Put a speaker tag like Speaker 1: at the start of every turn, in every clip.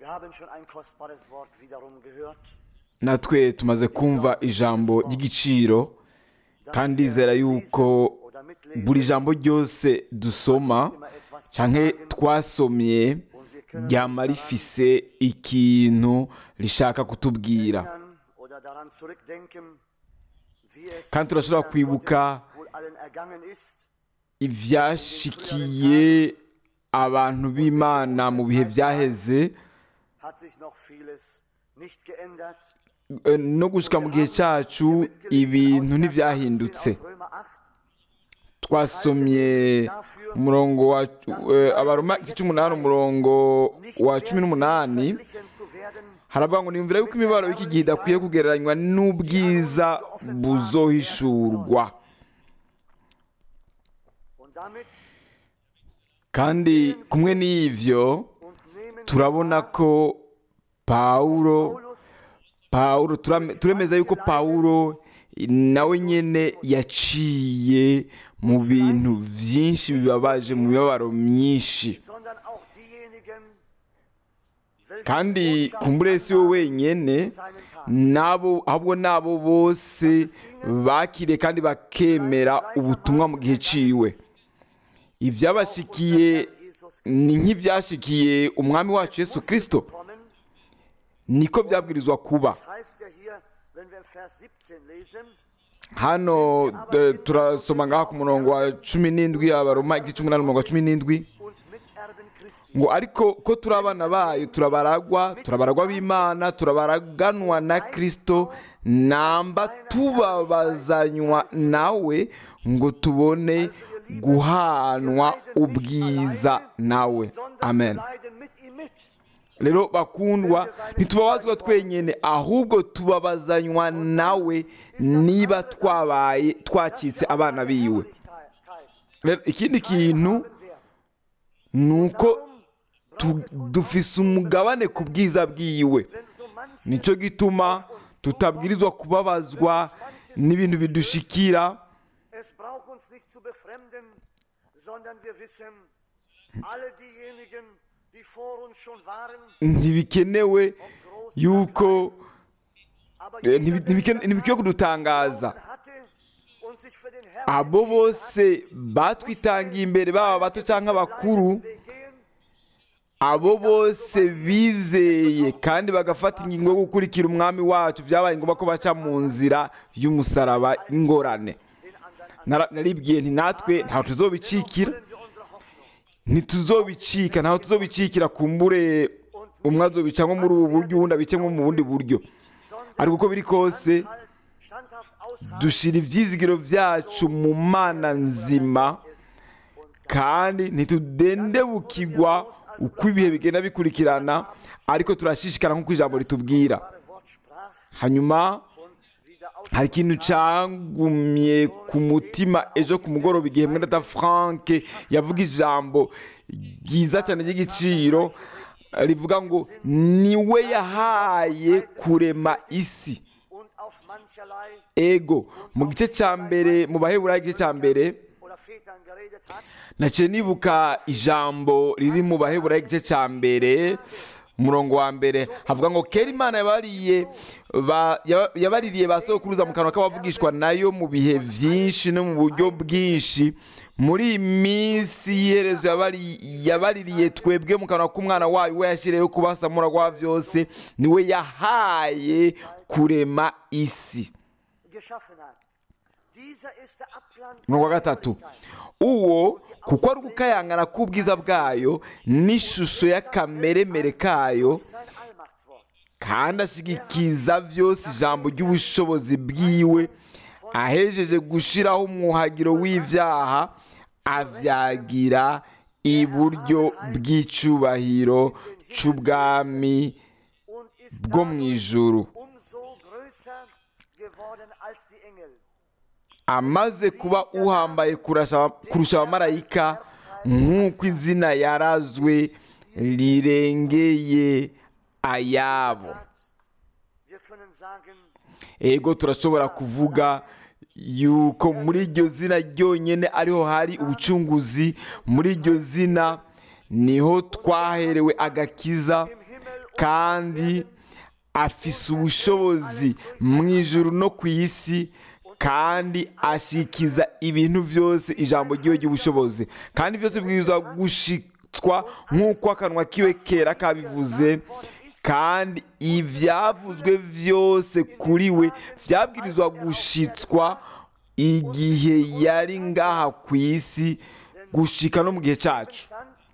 Speaker 1: Wir haben schon ein kostbares Wort wiederum gehört.
Speaker 2: natwe tumaze kumva ijambo ry'igiciro kandi ndizera yuko
Speaker 1: Oder mitlesen.
Speaker 2: buri jambo ryose dusoma canke twasomye ryama rifise ikintu rishaka kutubwira
Speaker 1: erinnern oder daran zurückdenken, wie es
Speaker 2: kandi turashobora
Speaker 1: Kindern
Speaker 2: kwibuka
Speaker 1: Gottes wohl allen ergangen ist.
Speaker 2: ivyashikiye abantu b'imana mu bihe vyaheze
Speaker 1: Hat sich noch vieles nicht geändert.
Speaker 2: eh, no gushika mu gihe cacu ibintu ntivyahindutse
Speaker 1: Auf Römer 8,
Speaker 2: twasomye umurongo wa eh, abaroma igice c'umunani umurongo
Speaker 1: nicht
Speaker 2: wa cumi n'umunani
Speaker 1: verglichen zu werden,
Speaker 2: haravuga ngo niyumvira yuko imibabaro y'iki gihe idakwiye kugereranywa n'ubwiza buzohishurwa
Speaker 1: und damit
Speaker 2: kandi kumwe n'ivyo
Speaker 1: und nehmen
Speaker 2: turabona ko pawulo
Speaker 1: Paulus
Speaker 2: pawulo turame- turemeza yuko pawulo nawe nyene yaciye mu bintu vyinshi bibabaje mu mibabaro myinshi
Speaker 1: sondern auch diejenigen, welche
Speaker 2: kandi
Speaker 1: Botschaft
Speaker 2: kumbure si we wenyene
Speaker 1: in seinen Tagen
Speaker 2: nabo ahubwo nabo bose bakiriye kandi bakemera ubutumwa mu gihe ciwe ivyabashikiye
Speaker 1: Jesus
Speaker 2: ni nk'ivyashikiye umwami wacu yesu kristo
Speaker 1: kommen.
Speaker 2: niko vyabwirizwa kuba
Speaker 1: Das heißt ja hier, wenn wir Vers 17 lesen,
Speaker 2: hano de- turasoma ngaha ku murongo wa cumi n'indwi abaroma igice c'umunani umurongo wa cumi n'indwi
Speaker 1: und Miterben Christi.
Speaker 2: ngo ariko ko turi abana bayo turabaragwa turabaragwa b'imana turabaraganwa na kristo namba tubabazanywa nawe ngo tubone guhanwa ubwiza nawe
Speaker 1: sondern
Speaker 2: amen
Speaker 1: wir leiden mit ihm mit.
Speaker 2: rero bakundwa ntitubabazwa twenyine ahubwo tubabazanywa nawe niba twabaye twacitse abana biwe
Speaker 1: Herrlichkeit.
Speaker 2: rero ikindi kintu
Speaker 1: Haben wir.
Speaker 2: ni uko tu- dufise umugabane ku bwiza bwiwe
Speaker 1: Wenn so manche
Speaker 2: nicyo gituma tutabwirizwa kubabazwa n'ibintu bidushikira
Speaker 1: Es braucht uns nicht zu befremden, sondern wir wissen, alle diejenigen, die vor uns schon waren,
Speaker 2: ntibikenewe yuko
Speaker 1: aber
Speaker 2: eh,
Speaker 1: jeder,
Speaker 2: ntibi-
Speaker 1: der
Speaker 2: ntibike-
Speaker 1: das
Speaker 2: ntibikwiye kudutangaza
Speaker 1: hatte und sich für den Herrn
Speaker 2: abo bose batwitangiye imbere baba bato cyangwa abakuru
Speaker 1: Leidensweg gehen,
Speaker 2: abo bose bizeye kandi bagafata ingingo yo gukurikira umwami wacu byabaye ngombwa ko baca mu nzira y'umusaraba ingorane
Speaker 1: den anderen an.
Speaker 2: Nara- naribwiye nti natwe ntaho tuzobicikira
Speaker 1: Wollen wir unsere Hoffnung
Speaker 2: ntituzobicika ntaho tuzobicikira kumbure umwe azobica nko muri ubu buryo uwundi abice nko mu bundi buryo ariko uko biri kose
Speaker 1: halt standhaft aushalten,
Speaker 2: dushira ivyizigiro vyacu mu mana nzima kandi ntitudendebukirwa uko ibihe bigenda bikurikirana ariko turashishikara nk'uko ijambo ritubwira
Speaker 1: wahre Wort sprach
Speaker 2: hanyuma
Speaker 1: und wieder aus
Speaker 2: hari ikintu cangumye ku mutima ejo ku mugoroba igihe mwene data frank yavuga ijambo ryiza cyane ry'igiciro rivuga ngo niwe yahaye kurema isi
Speaker 1: und auf mancherlei
Speaker 2: ego mu gice cya mbere mu baheburayo igice cya mbere
Speaker 1: oder Vätern geredet hat,
Speaker 2: naciye nibuka ijambo riri mu baheburayo igice cya mbere umurongo wa mbere havuga ngo kera imana yabariye ba- yaba- yabaririye ba sokuruza mu kanwa k'abavugishwa nayo mu bihe byinshi no mu buryo bwinshi muri iyi minsi y'iherezo yabari- yabaririye twebwe mu kanwa k'umwana wayo we yashyiriyeho kubasamura kwa byose niwe yahaye kurema isi
Speaker 1: geschaffen hat. Dieser ist der Abglanz
Speaker 2: umurongo wa
Speaker 1: seiner
Speaker 2: gatatu
Speaker 1: Herrlichkeit.
Speaker 2: uwo kuko ari ugukayangana k'ubwiza bwayo n'ishusho y'akameremere kayo
Speaker 1: Sein Allmachtswort.
Speaker 2: kandi ashyigikiza byose ijambo ry'ubushobozi bwiwe ahejeje gushyiraho umwuhagiro w'ibyaha avyagira iburyo bw'icubahiro c'ubwami
Speaker 1: Und ist
Speaker 2: bwo mu ijuru
Speaker 1: umso größer geworden als die Engel.
Speaker 2: amaze kuba uhambaye kurasha- kurusha abamarayika nk'uko izina yarazwe rirengeye ayabo
Speaker 1: Wir können sagen,
Speaker 2: ego turashobora kuvuga yuko muri iryo zina ryonyine ariho hari ubucunguzi muri iryo zina niho twaherewe agakiza kandi afise ubushobozi mu ijuru no ku isi kandi ashikiza ibintu byose ijambo ry'iwe ry'ubushobozi kandi byose bwirizwa gushitswa nk'uko akanwa kiwe kera kabivuze kandi ibyavuzwe byose kuri we byabwirizwa gushitswa igihe yari ngaha ku isi gushika no mu gihe cyacu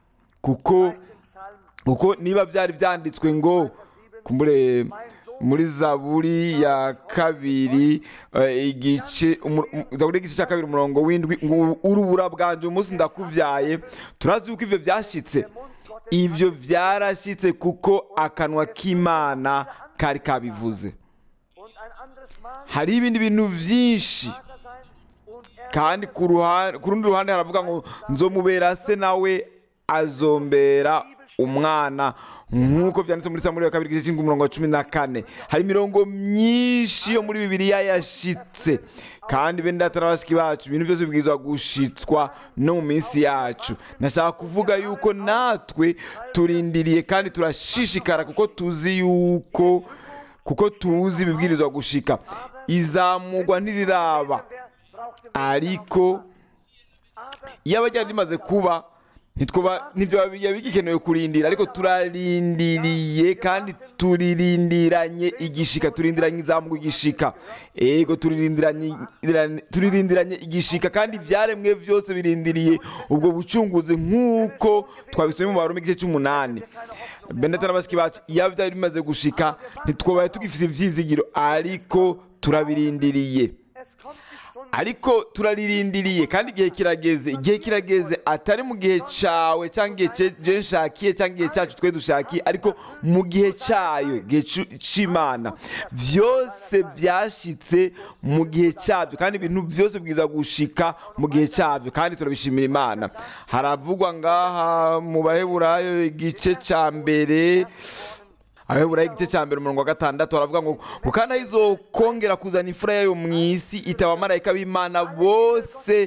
Speaker 2: kuko kuko niba byari byanditswe ngo kumbure muri zaburi ya kabiri eh, igice umu- um- zaburi y'igice cya kabiri umurongo w'indwi ngo urubura bwanje umunsi ndakuvyaye turazi yuko ivyo vyashitse ivyo vyarashitse kuko akanwa k'imana kari kabivuze
Speaker 1: Und ein anderes Mal
Speaker 2: hariho ibindi bintu vyinshi
Speaker 1: Vater sein und er
Speaker 2: kandi ku ruhande ku rundi ruhande haravuga ngo nzomubera se nawe azombera umwana nk'uko byanditse muri samuri ya kabiri igice cy'indwi umurongo wa cumi na kane hari imirongo myinshi yo muri bibiliya yashitse kandi bene data na bashiki bacu ibintu byose bibwirizwa gushitswa no mu minsi yacu nashaka kuvuga yuko natwe turindiriye kandi turashishikara kuko tuzi yuko kuko tuzi ibibwirizwa gushika izamugwa ntiriraba
Speaker 1: wer braucht den
Speaker 2: ariko
Speaker 1: aber
Speaker 2: iyo abajyana rimaze kuba ntitwoba ntibyo biba bigikenewe kurindira ariko turarindiriye kandi turirindiranye igishika turindiranye izamuka igishika ego turirindiranye turirindiranye igishika kandi ibyaremwe byose birindiriye ubwo bucunguzi nk'uko twabisomye mu barumi igice cy'umunani benedata na bashiki bacu iyo byari bimaze gushika ntitwabaye tugifite ibyizigiro ariko turabirindiriye
Speaker 1: es kommt die Stunde
Speaker 2: ariko turarindiriye kandi igihe kirageze igihe kirageze atari mu gihe cyawe cyangwa igihe cye- je nshakiye cyangwa igihe cyacu twe dushakiye ariko mu gihe cyayo igihe cu- cy'imana byose byashitse mu gihe cyabyo kandi ibintu byose bwiza gushika mu gihe cyabyo kandi turabishimira imana haravugwa ngaha mu baheburayo igice cya mbere abaheburayo igice cya mbere umurongo wa gatandatu baravuga ngo ngo kandi izokongera kuzana imfura yayo mu isi itaba abamarayika b'imana bose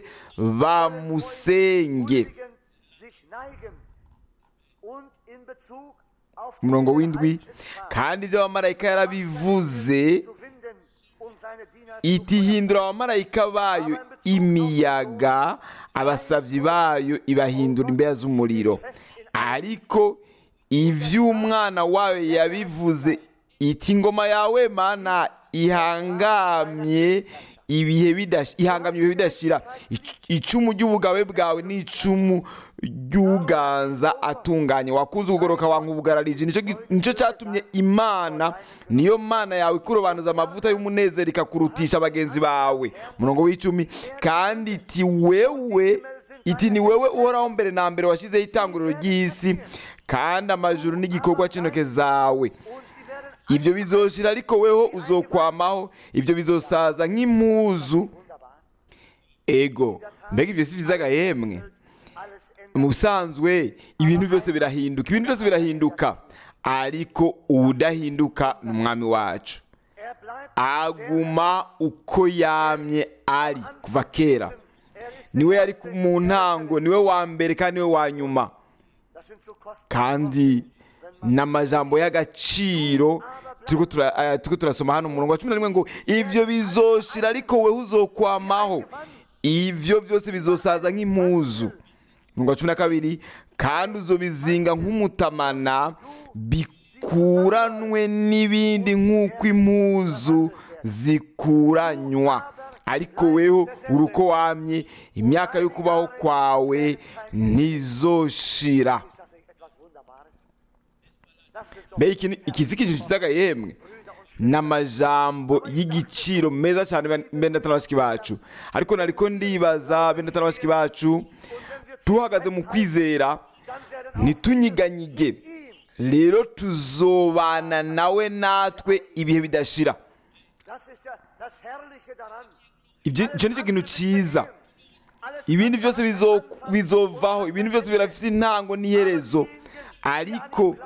Speaker 2: bamusenge
Speaker 1: Gläubigen sich neigen und in Bezug auf die
Speaker 2: umurongo w'indwi
Speaker 1: Geistesfrage
Speaker 2: kandi ibyo abamarayika yarabivuze
Speaker 1: zu finden und seine Diener
Speaker 2: iti hindura abamarayika bayo imiyaga abasabyi bayo ibahindura imbeya z'umuriro ariko iby'umwana wawe yabivuze iti ingoma yawe mana ihangamye ibihe bidash- ihangamye ibihe bidashira Ic- icumu ry'ubugabe bwawe n'icumu ry'uganza atunganye wakunze ukugoroka wanka ubugararije nicyo gi- nicyo cyatumye imana niyo mana yawe ikurobanuza amavuta y'umunezero ikakurutisha bagenzi bawe murongo w'icumi kandi iti wewe iti ni wewe uhoraho mbere na mbere washyizeho itanguriro ry'isi kandi amajuru n'igikorwa cy'intoke zawe ibyo bizoshira ariko weho uzokwamaho ibyo bizosaza nk'impuzu ego mbega ibyo si byiza agahemwe
Speaker 1: alles ändert.
Speaker 2: mu busanzwe ibintu byose birahinduka ibintu byose birahinduka ariko udahinduka ni umwami wacu
Speaker 1: Er bleibt
Speaker 2: aguma uko yamye ari kuva kera
Speaker 1: er ist
Speaker 2: niwe yari ku- mu ntango niwe wa mbere kandi niwe wa nyuma
Speaker 1: das sind so kostbare
Speaker 2: kandi n'amajambo y'agaciro turiko tura- aya turiko turasoma hano mu murongo wa cumi na rimwe ngo ibyo bizoshira ariko wewe uzokwamaho ibyo byose bizosaza nk'impuzu umurongo wa cumi na kabiri kandi uzobizinga nk'umutamana bikuranwe n'ibindi nk'uko impuzu zikuranywa ariko weho uri uko wamye imyaka yo kubaho kwawe ntizoshira
Speaker 1: Ist das nicht etwas Wunderbares? Das sind doch
Speaker 2: mbega iki ni- iki si ikintu kizaga yemwe ni amajambo y'igiciro meza cyane ben- bene bashiki bacu ariko nariko ndibaza bene bashiki bacu tuhagaze mu kwizera
Speaker 1: dann werden
Speaker 2: ntitunyiganyige rero tuzobana nawe natwe ibihe bidashira
Speaker 1: das ist ja das Herrliche daran.
Speaker 2: ibyo icyo ni cyo kintu cyiza
Speaker 1: Alles
Speaker 2: ibindi byose bizo- bizovaho ibindi byose birafite intango n'iherezo ariko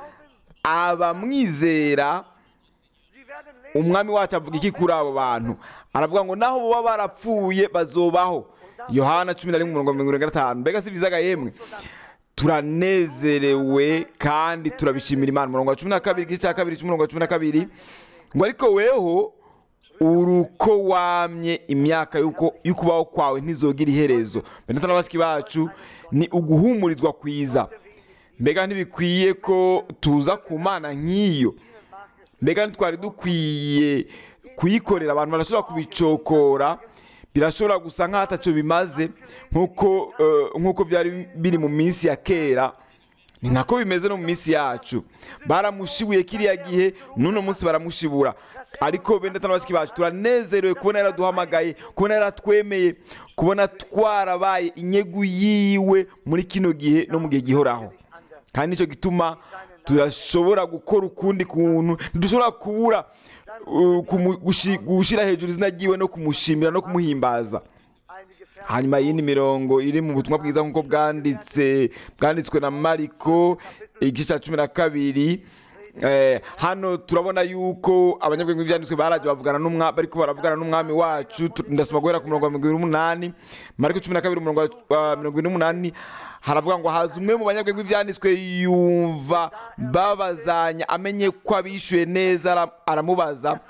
Speaker 2: abamwizera
Speaker 1: sie werden leben.
Speaker 2: umwami wacu avuga iki kuri abo bantu aravuga ngo naho baba barapfuye bazobaho yohana cumi na rimwe umurongo wa mirongo irindwi na gatanu mbega si byiza yemwe turanezerewe kandi turabishimira imana umurongo wa cumi na kabiri igice cya kabiri cy'umurongo wa cumi na kabiri ngo ariko weho uruko wamye imyaka y'uko- y'ukubaho kwawe ntizogira iherezo benata na bashiki bacu ni uguhumurizwa kwiza mbega ntibikwiye ko tuza ku mana nk'iyo mbega ntitwari dukwiye kuyikorera abantu barashobora kubicokora birashobora gusa nk'aho atacyo bimaze nk'uko eh, nk'uko byari biri mu minsi ya kera ni nako bimeze no mu minsi yacu baramushibuye kiriya gihe n'uno munsi baramushibura ariko benda n'abashiki bacu turanezerewe kubona yaraduhamagaye kubona yaratwemeye kubona twarabaye inyegu yiwe muri kino gihe no mu gihe gihoraho kandi nicyo gituma turashobora gukora ukundi kuntu ntidushobora kubura uh, kumu- gushi- gushyira hejuru izina ryiwe no kumushimira no kumuhimbaza
Speaker 1: einige Verse
Speaker 2: hanyuma y'indi mirongo iri mu butumwa bwiza nk'uko bwanditse bwanditswe na mariko igice cya cumi na kabiri Eh, hano turabona yuko abanyabwenge b'ibyanditswe baraje bavugana n'umwami bariko baravugana n'umwami wacu Tu- ndasoma guhera ku murongo wa mirongo ibiri n'umunani mariko cumi na kabiri umurongo wa mirongo ibiri n'umunani haravuga ngo haza umwe mu banyabwenge b'ibyanditswe yumva babazanya amenye ko abishyuye neza ara- aramubaza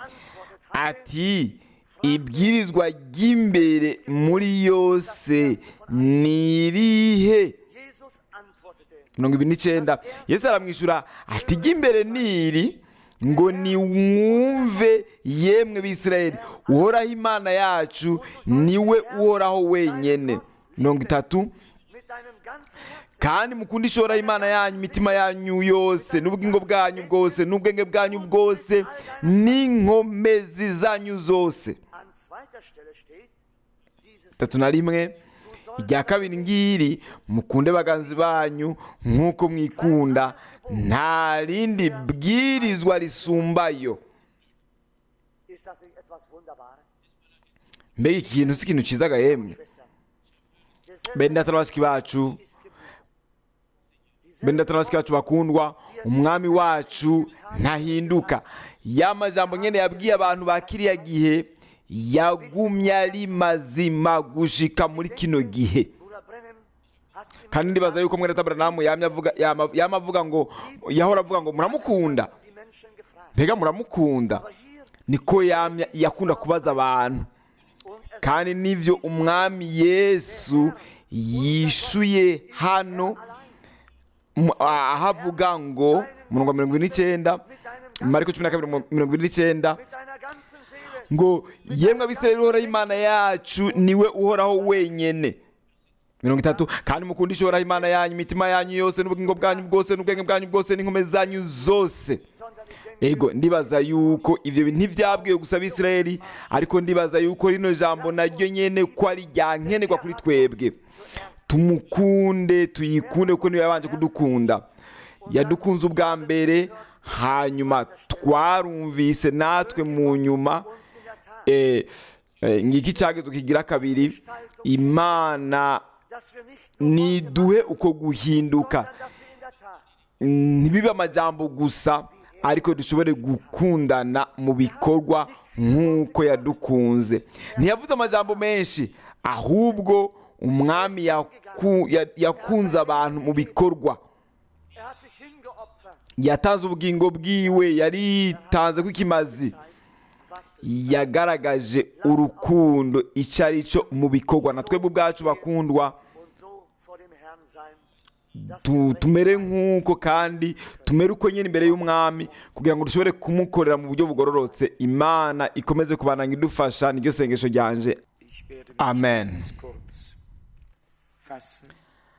Speaker 2: ati ibwirizwa ry'imbere muri yose ni irihe
Speaker 1: Jesus antwortete,
Speaker 2: mirongo ibiri n'icyenda yesu aramwishyura ati iry'imbere ni iri ngo nimwumve yemwe b'isirayeli uhoraho imana yacu niwe uhoraho wenyine mirongo itatu
Speaker 1: mit deinem ganzen Herzen,
Speaker 2: kandi mukunde ishoraho imana yanyu imitima yanyu yose n'ubugingo bwanyu bwose n'ubwenge bwanyu bwose n'inkomezi zanyu zose
Speaker 1: an zweiter Stelle steht, dieses
Speaker 2: tatu na rimwe irya kabiri ngiri mukunde baganzi banyu nk'uko mwikunda nta rindi bwirizwa risumbayo
Speaker 1: ist das nicht etwas Wunderbares,
Speaker 2: mbega iki kintu si ikintu cyiza gahemwe
Speaker 1: Schwestern. Derselbe
Speaker 2: bene data na bashiki bacu
Speaker 1: ist geblieben.
Speaker 2: bene data na bashiki bacu bakundwa umwami wacu ntahinduka ya majambo nyine yabwiye abantu ba kiriya gihe yagumye ari mazima gushika muri kino gihe
Speaker 1: Bruder Brennan hat immer
Speaker 2: kandi ndibaza yuko mwene taberanamu yamye avuga yama yama avuga ngo yahora avuga ngo muramukunda
Speaker 1: die Menschen gefragt.
Speaker 2: mbega muramukunda
Speaker 1: Aber hier
Speaker 2: niko yamya yakunda kubaza abantu
Speaker 1: und er
Speaker 2: kandi nivyo umwami yesu yishuye hano mu- a- aho avuga ngo murongo wa mirongo ine n'icyenda
Speaker 1: mit deinem
Speaker 2: mariko cumi na kabiri mu- mirongo ine n'icyenda
Speaker 1: mit deiner ganzen Seele,
Speaker 2: ngo yemwe abisirayeli uhoraho imana yacu niwe uhoraho wenyene mirongo itatu kandi mukundishe uhoraho imana yanyu imitima yanyu yose n'ubugingo bwanyu bwose n'ubwenge bwanyu bwose n'inkomezi zanyu zose
Speaker 1: sondern ich denke,
Speaker 2: ego ndibaza yuko ibyo bintu ntibyabwiwe gusa abisirayeli ariko ndibaza yuko rino jambo naryo nyene ko ari rya nkenerwa kuri twebwe tumukunde tuyikunde kuko niyo yabanje kudukunda yadukunze ubwa mbere hanyuma twarumvise natwe mu nyuma
Speaker 1: uns in der Tat,
Speaker 2: eh, eh, ngiki cyagezo kigira kabiri imana
Speaker 1: dass wir nicht nur
Speaker 2: niduhe uko guhinduka
Speaker 1: sondern dass wir in der Tat
Speaker 2: ntibibe amajambo gusa ariko dushobore gukundana mu bikorwa nk'uko yadukunze ntiyavuze amajambo menshi ahubwo umwami yaku- ya- yakunze abantu mu bikorwa
Speaker 1: Er hat sich hingeopfert,
Speaker 2: yatanze ubugingo bwiwe yaritanze kw'ikimazi
Speaker 1: was
Speaker 2: yagaragaje urukundo icyo ari cyo mu bikorwa na twebwe ubwacu bakundwa
Speaker 1: und so vor dem Herrn sein, dass
Speaker 2: tu-
Speaker 1: wir
Speaker 2: tumere nk'uko kandi tumere uko nyine imbere y'umwami kugira ngo dushobore kumukorera mu buryo bugororotse imana ikomeze kubananga idufasha niryo sengesho ryanje
Speaker 3: Ich werde mich
Speaker 2: Amen.
Speaker 3: ganz kurz fassen.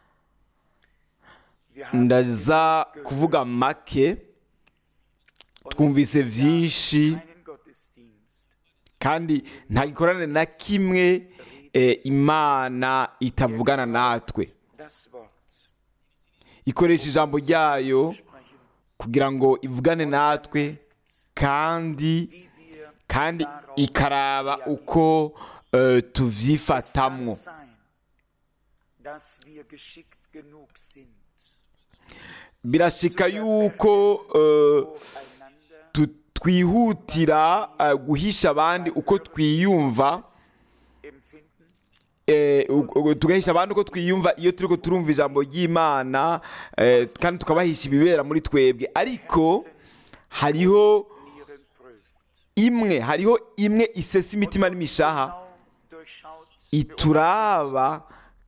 Speaker 3: Wir haben
Speaker 2: ndaza kuvuga make
Speaker 3: und
Speaker 2: twumvise
Speaker 3: es gibt
Speaker 2: byinshi
Speaker 3: keinen Gottesdienst,
Speaker 2: kandi nta gikorane na kimwe eh, imana itavugana natwe
Speaker 3: das Wort
Speaker 2: ikoresha ijambo ryayo
Speaker 3: sprechen,
Speaker 2: kugira ngo ivugane natwe kandi
Speaker 3: wie wir
Speaker 2: kandi
Speaker 3: darauf
Speaker 2: ikaraba uko eh, tuvyifatamwo
Speaker 3: Es kann sein, dass wir geschickt genug sind,
Speaker 2: birashika yuko eh,
Speaker 3: einander
Speaker 2: tu- twihutira eh, guhisha abandi uko twiyumva
Speaker 3: empfinden,
Speaker 2: eh, u- u- tugahisha abantu ko twiyumva iyo turiko turumva ijambo ry'imana eh, kandi tukabahisha ibibera muri twebwe ariko hariho
Speaker 3: Nieren prüft.
Speaker 2: imwe hariho imwe isesa imitima n'imishaha
Speaker 3: Genau durchschaut
Speaker 2: ituraba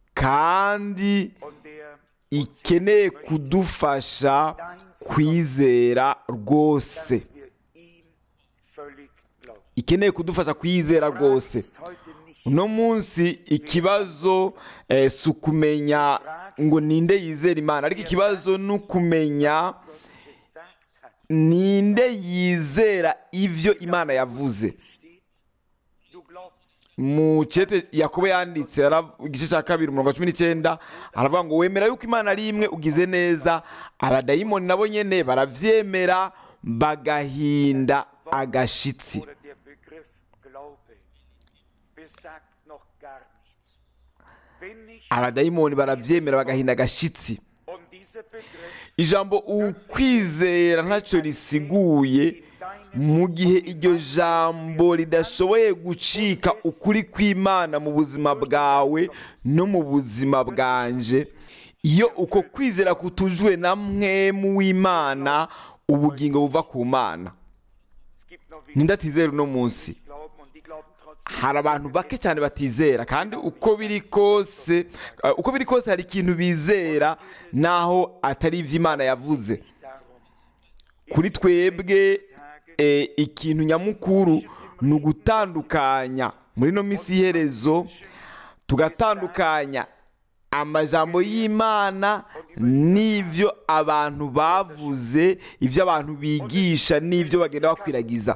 Speaker 2: kandi
Speaker 3: und der
Speaker 2: ikeneye kudufasha kwizera rwose
Speaker 3: dass wir ihm völlig glauben.
Speaker 2: ikeneye kudufasha kwizera rwose
Speaker 3: Ist heute nicht
Speaker 2: uno munsi ikibazo eh, si ukumenya ngo ninde yizera imana ariko ikibazo ni ukumenya
Speaker 3: Gott gesagt hat.
Speaker 2: ninde yizera ivyo imana yavuze
Speaker 3: Steht, du glaubst.
Speaker 2: mu cete yakobo yanditse ara- igice cya kabiri umurongo wa cumi n'icyenda aravuga ngo wemera yuko imana ari imwe ugize neza abadayimoni nabo nyene baravyemera bagahinda agashitsi
Speaker 3: Oder der Begriff Glaube besagt noch gar nichts. Wenn nicht,
Speaker 2: abadayimoni baravyemera bagahinda agashitsi
Speaker 3: und dieser Begriff
Speaker 2: ijambo ukwizera ntacyo risiguye mu gihe iryo jambo ridashoboye gucika ukuri kw'imana mu buzima bwawe no mu buzima bwanje iyo uko kwizera kutujwe na mwemu w'imana ubugingo buva ku mana
Speaker 3: es gibt noch wenige,
Speaker 2: ninde atizera uno munsi
Speaker 3: die glauben und die glauben trotzdem.
Speaker 2: hari abantu bake cyane batizera kandi uko biri kose uh, uko biri kose hari ikintu bizera naho atari ivy'imana yavuze
Speaker 3: Darum
Speaker 2: kuri twebwe eh, ikintu nyamukuru ni ugutandukanya muri ino minsi y'iherezo tugatandukanya amajambo y'imana n'ivyo abantu bavuze ivyo abantu bigisha n'ivyo bagenda bakwiragiza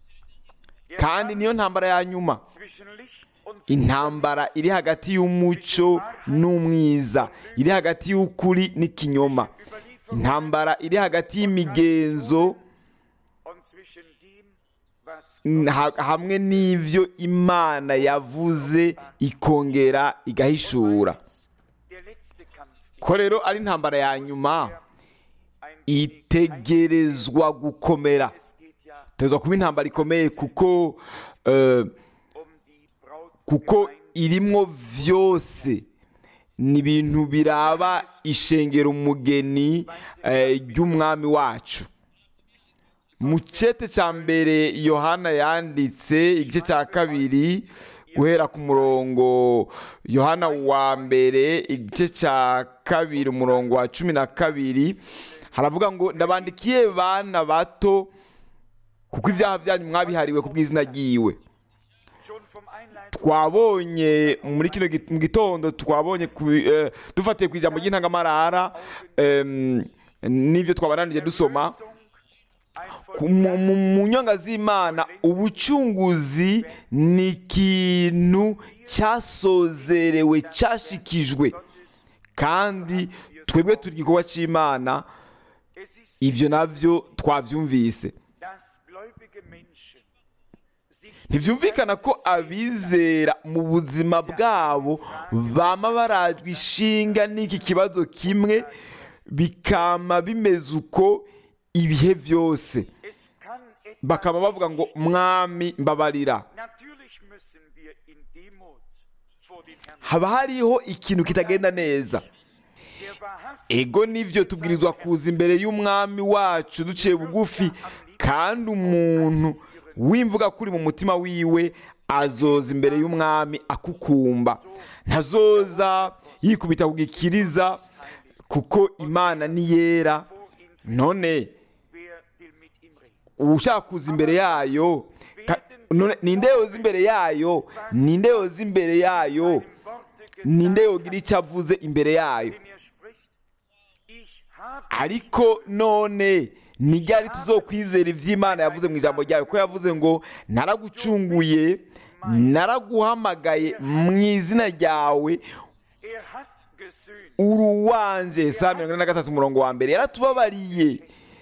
Speaker 2: kandi niyo ntambara ya nyuma
Speaker 3: zwischen Licht und
Speaker 2: intambara iri hagati y'umuco n'umwiza iri hagati y'ukuri n'ikinyoma intambara iri hagati y'imigenzo
Speaker 3: und zwischen dem, was
Speaker 2: ha- hamwe n'ivyo imana yavuze ikongera igahishura
Speaker 3: der letzte Kampf ist.
Speaker 2: ko rero ari intambara ya nyuma
Speaker 3: Ein
Speaker 2: itegerezwa gukomera
Speaker 3: es geht ja
Speaker 2: itegerezwa kuba intambara ikomeye kuko eh,
Speaker 3: um die Braut
Speaker 2: kuko irimwo vyose ni ibintu biraba ishengera umugeni eh, ry'umwami wacu mu cete cya mbere yohana yanditse igice cya kabiri guhera ku murongo yohana wa mbere igice cya kabiri umurongo wa cumi na kabiri haravuga ngo ndabandikiye bana bato kuko ibyaha byanyu mwabihariwe ku bw'izina ryiwe
Speaker 3: schon vom Einleiten
Speaker 2: twabonye muri kino git- mu gitondo twabonye ku- eh, dufatiye ku ijambo ry'intangamarara em, n'ibyo twabananije dusoma
Speaker 3: ein
Speaker 2: ku- mu- mu mu nyonga z'imana ubucunguzi ni ikintu cyasozerewe cyashikijwe kandi twebwe turi igikorwa cy'imana
Speaker 3: Es ist,
Speaker 2: ibyo nabyo twabyumvise
Speaker 3: dass gläubige Menschen sich
Speaker 2: ntibyumvikana ko abizera mu buzima bwabo bama barajwe ishinga n'iki kibazo kimwe bikama bimeze uko ibihe byose
Speaker 3: es kann etwas
Speaker 2: bakaba bavuga ngo mwami mbabarira
Speaker 3: Natürlich müssen wir in Demut vor den Herrn.
Speaker 2: haba hariho ikintu kitagenda neza
Speaker 3: Der wahrhaftig
Speaker 2: ego nivyo tubwirizwa kuza imbere y'umwami wacu duciye bugufi kandi umuntu wimvuga kuri mu mutima wiwe azoza imbere y'umwami akukumba ntazoza yikubita ku gikiriza kuko imana ni yera none
Speaker 3: wer will mit ihm reden?
Speaker 2: ushaka kuza imbere yayo ka- none ninde yoza imbere yayo ninde yoza imbere yayo
Speaker 3: Worte
Speaker 2: ninde
Speaker 3: gesagt,
Speaker 2: yogira icyo avuze imbere yayo
Speaker 3: wenn er spricht. Ich habe
Speaker 2: ariko none ni ryari tuzokwizera iby'imana yavuze mu ijambo ryayo ko yavuze ngo naragucunguye naraguhamagaye mu izina ryawe
Speaker 3: er hat gesöhnt.
Speaker 2: uruwanje saa mirongo ine na gatatu umurongo wa mbere yaratubabariye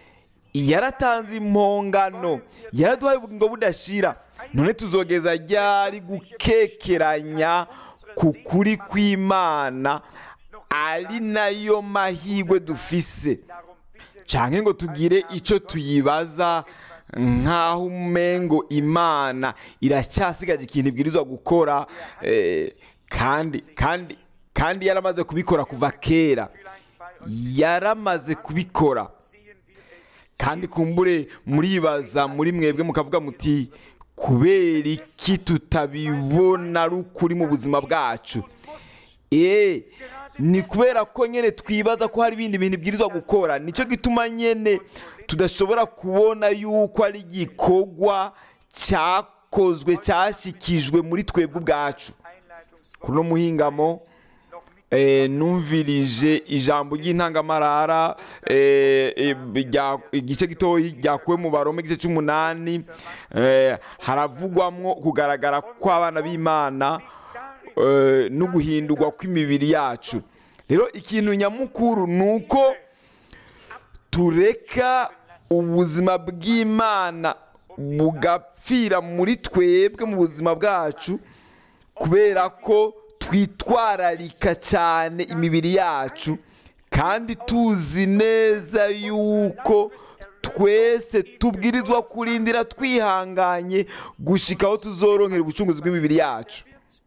Speaker 2: yaratanze impongano yaraduhaye ubugingo budashira none tuzogeza ryari gukekeranya ku kuri kw'imana ari nayo mahirwe dufise
Speaker 3: Darum bitte
Speaker 2: canke ngo tugire ico tuyibaza nk'aho umengo imana iracyasigaje ikintu ibwirizwa gukora eh, kandi kandi kandi yaramaze kubikora kuva kera yaramaze kubikora kandi kumbure muribaza muri mwebwe mukavuga muti kubera iki tutabibona ari ukuri mu buzima bwacu eee ni kubera ko nyine twibaza ko hari ibindi bintu bwirizwa gukora nicyo gituma nyine tudashobora kubona yuko ari igikorwa cyakozwe cyashyikijwe muri twebwe ubwacu kuri uno muhingamo eh, numvirije ijambo ry'intangamarara eh, eh, rya- igice gitoya ryakuwe mu barome igice cy'umunani eh, haravugwamwo kugaragara kw'abana b'imana eh, no guhindurwa kw'imibiri yacu rero ikintu nyamukuru ni uko tureka ubuzima bw'imana bugapfira muri twebwe mu buzima bwacu kubera ko twitwararika cyane imibiri yacu kandi tuzi neza yuko twese tubwirizwa kurindira twihanganye gushika aho tuzoronkera ubucunguzi bw'imibiri yacu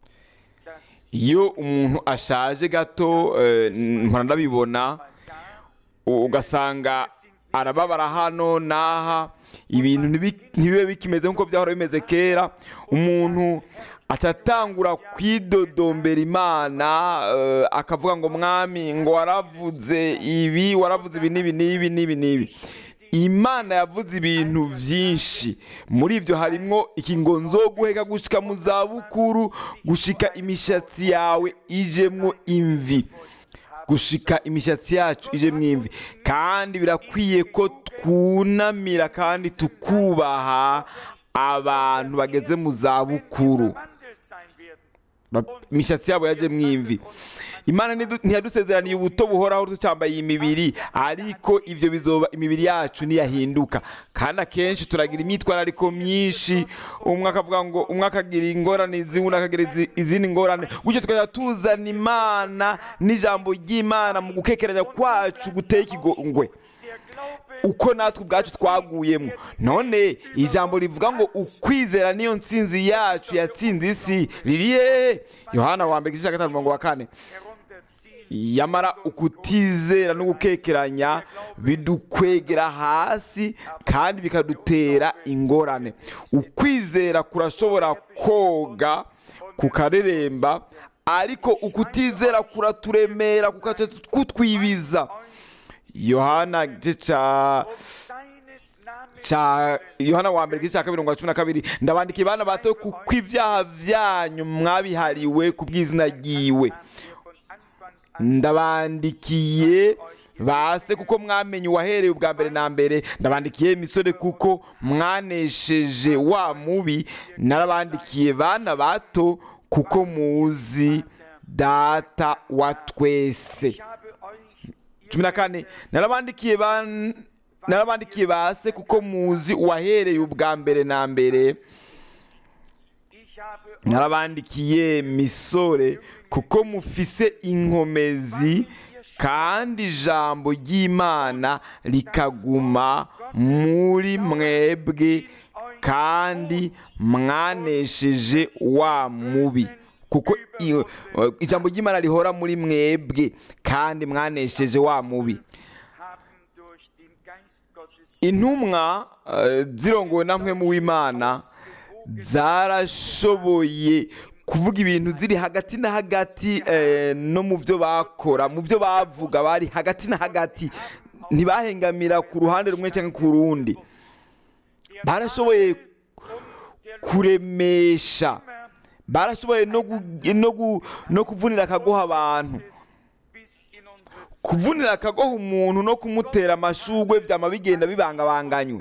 Speaker 2: iyo umuntu ashaje gato eh, mpora ndabibona u- ugasanga arababara hano n'aha ibintu ntibi- ntibibe bikimeze nk'uko byahora bimeze kera umuntu atatangura kwidodombera imana eh, akavuga ngo mwami ngo waravuze ibi waravuze ibi n'ibi n'ibi n'ibi n'ibi imana yavuze ibintu byinshi muri ibyo harimwo ikingo nzoguheka gushika mu zabukuru gushika imishatsi yawe ijemwo imvi gushika imishatsi yacu ije mwimvi kandi birakwiye ko twunamira kandi tukubaha abantu bageze mu zabukuru Ba- imishatsi yabo yaje mwimvi imana ntidu- ntiyadusezeraniye ubuto buhoraho tucyambaye iyi mibiri ariko ivyo bizoba imibiri yacu niyahinduka kandi akenshi turagira imyitwarariko myinshi umwe akavuga ngo umwe akagira ingorane izi undi akagira izi- izindi ngorane gutyo tukajya tuzana imana n'ijambo ry'imana mu gukekeranya kwacu guteye ikigongwe uko natwe ubwacu twaguyemo none ijambo rivuga ngo ukwizera niyo nsinzi yacu yatsinze isi riri hehe yohana wa mbere igice cya gatanu umurongo wa kane yamara ukutizera no gukekeranya bidukwegera hasi kandi bikadutera ingorane ukwizera kurashobora koga kukareremba ariko ukutizera kuraturemera kukaca kutwibiza yohana igice cya ca yohana wa mbere igice cya kabiri mirongo cumi na kabiri ndabandikiye bana bato kuko ibyaha byanyu mwabihariwe ku bw'izina ryiwe ndabandikiye base kuko mwamenye uwahereye ubwa mbere na mbere ndabandikiye misore kuko mwanesheje wa mubi narabandikiye bana bato kuko muzi data wa twese cumi na kane narabandikiye ban- narabandikiye base kuko muzi uwahereye ubwa mbere na mbere narabandikiye misore kuko mufise inkomezi kandi ijambo ry'imana rikaguma muri mwebwe kandi mwanesheje wa mubi kuko i- ijambo ry'imana rihora muri mwebwe kandi mwanesheje wa mubi intumwa eh, zirongowe na mpwemu w'imana zarashoboye kuvuga ibintu ziri hagati na hagati eh, no mu byo bakora mu byo bavuga bari hagati na hagati ntibahengamira ku ruhande rumwe cyangwa ku rundi barashoboye kuremesha barashoboye no gu- no gu- no kuvunira akagoha abantu kuvunira akagoha umuntu no kumutera amashugwe byama bigenda bibangabanganywe